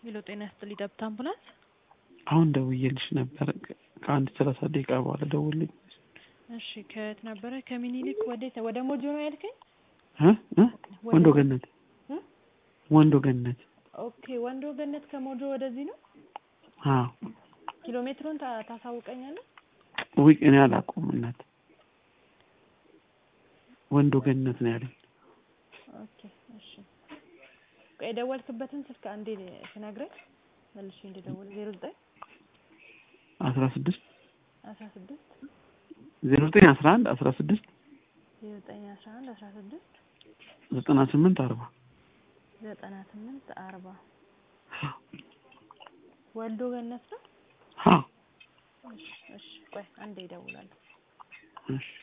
ሄሎ ጤና ይስጥልኝ ደብተ አምቡላንስ አሁን ደውዬልሽ ነበር። ከአንድ ሰላሳ ደቂቃ በኋላ ደውልኝ። እሺ ከየት ነበረ? ከሚኒሊክ ወዴት? ወደ ሞጆ ነው ያልከኝ? እ እ ወንዶ ገነት እ? ወንዶ ገነት። ኦኬ ወንዶ ገነት ከሞጆ ወደዚህ ነው። አዎ ኪሎ ሜትሩን ታ- ታሳውቀኛለህ? ውይ እኔ አላውቀውም እናት። ወንዶ ገነት ነው ያለኝ። ኦኬ እሺ። ቆይ የደወልክበትን ስልክ አንዴ ትነግረኝ መልሼ እንድደውል ዜሮ ዘጠኝ አስራ ስድስት አስራ ስድስት ዜሮ ዘጠኝ አስራ አንድ አስራ ስድስት ዜሮ ዘጠኝ አስራ አንድ አስራ ስድስት ዘጠና ስምንት አርባ ዘጠና ስምንት አርባ ወልዶ ገነት ነው። አዎ እሺ እሺ። ቆይ አንዴ ይደውላለሁ። እሺ